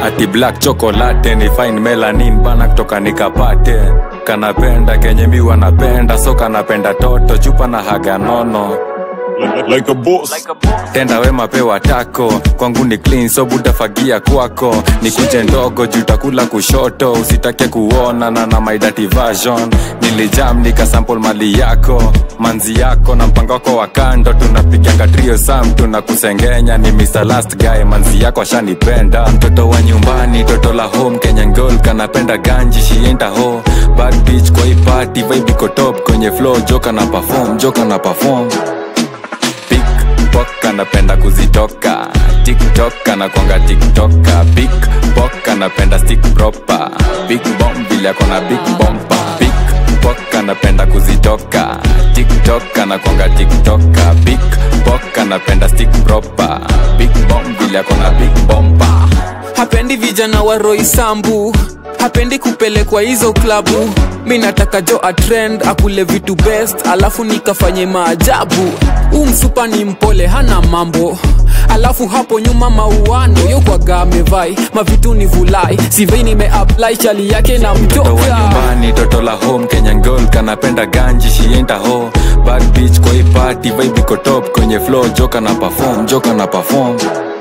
ati black chocolate ni fine melanin bana kutoka nikapate kanapenda kenye mi wanapenda so kanapenda toto chupa na haga nono like, like a boss. tenda wema pewa tako kwangu ni clean so butafagia kwako ni kunje ndogo juu takula kushoto usitake kuona na na my dirty version nilijam nikasample mali yako manzi yako na mpango wako wa kando tunapiganga trio sam tunakusengenya ni Mr. last guy manzi yako ashanipenda mtoto wa nyumbani toto la home kenyan girl kanapenda ganji shienda ho bad bitch kwa hii party vibe iko top kwenye flow joka na perform joka na perform pickpock anapenda kuzitoka tiktok anakwanga tiktoka pickpock anapenda stick proper big bomb vile akona big bompa pickpock anapenda kuzitoka tiktok anakwanga tiktoka pickpock anapenda stick proper big bomb vile akona big bompa hapendi vijana wa roisambu hapendi kupelekwa hizo klabu mi nataka jo atrend akule vitu best alafu nikafanye maajabu huu msupa ni mpole hana mambo alafu hapo nyuma mauano yokwaga amevai mavitu ni vulai sivei nimeapply chali yake na mtoto wa mtoka nyumbani toto la home kenyan girl kanapenda ganji shienda ho bad bitch kwa hii party vibe iko top kwenye flow joka na perform joka na perform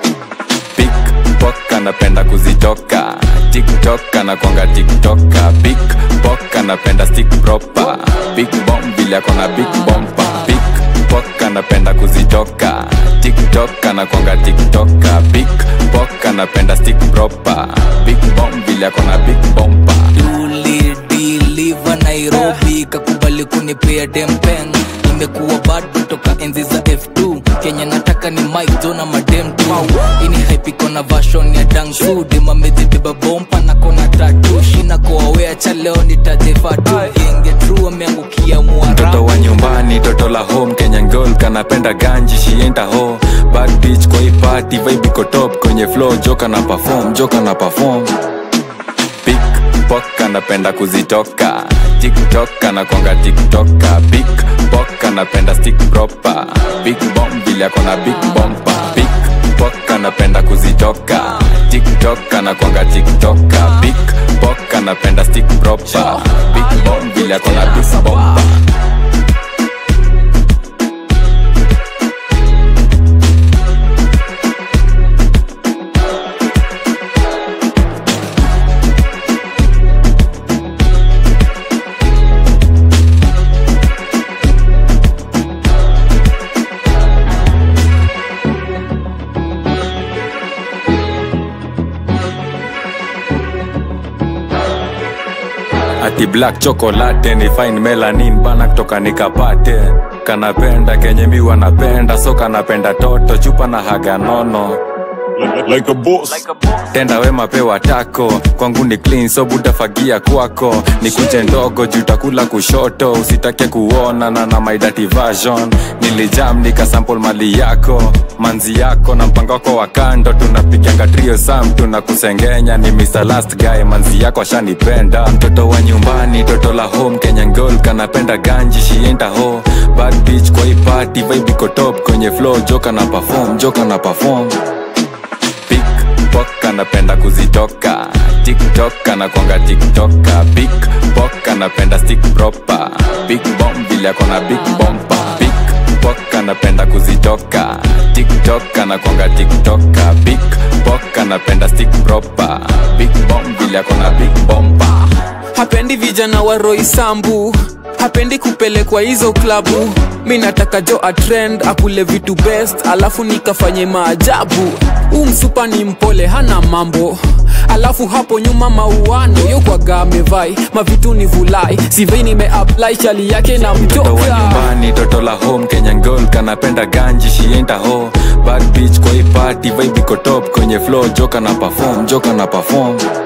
pickpock anapenda kuzitoka tiktok anakwanga tiktoka pickpock anapenda stick proper big bomb vile akona big bompa pickpock anapenda kuzitoka tiktok anakwanga tiktoka pickpock anapenda stick proper big bomb vile akona big bompa ulidiliva nairobi kakubali kunipea dempeng nimekuwa bado toka enzi za f2 kenya nataka ni mike jona madem tu ini haipiko na vashon ya dangsu demamezibeba bompa na kona tatu shina koawea cha leo nitajefatu genge tru ameangukia mtoto mwarabu wa nyumbani toto la home kenyan girl kanapenda ganji shienda ho bad bitch kwa hii party vibe iko top kwenye flow joka na perform joka na perform pickpock anapenda kuzitoka tiktok anakwanga tiktoka pickpock anapenda stick proper big bomb vile akona big bompa pickpock anapenda kuzitoka tiktok anakwanga tiktoka pickpock anapenda stick proper big bomb vile akona big bompa ati black chocolate ni fine melanin bana kutoka nikapate kanapenda kenye mi wanapenda so kanapenda toto chupa na haga nono Like, like a boss. tenda wema pewa tako kwangu ni clean so butafagia kwako ni kunje ndogo juu takula kushoto usitake kuona na na my dirty version nilijam nikasample mali yako manzi yako na mpango wako wa kando tunapiganga trio sam tunakusengenya ni Mr. last guy manzi yako ashanipenda mtoto wa nyumbani toto la home kenyan girl kanapenda ganji shienda ho bad bitch kwa hii party vibe iko top kwenye flow joka na perform joka na perform pickpock anapenda kuzitoka tiktok anakwanga tiktoka pickpock anapenda stick proper big bomb vile akona big bompa pickpock anapenda kuzitoka tiktok anakwanga tiktoka pickpock anapenda stick proper big bomb vile akona big bompa hapendi vijana wa roisambu hapendi kupelekwa hizo klabu mi nataka jo atrend akule vitu best alafu nikafanye maajabu huu msupa ni mpole hana mambo alafu hapo nyuma mauano yokwaga amevai mavitu ni vulai sivei nimeapply chali yake na mtoto wa mtoka nyumbani toto la home kenyan girl kanapenda ganji shienda ho bad bitch kwa hii party vibe iko top kwenye flow joka na perform joka na perform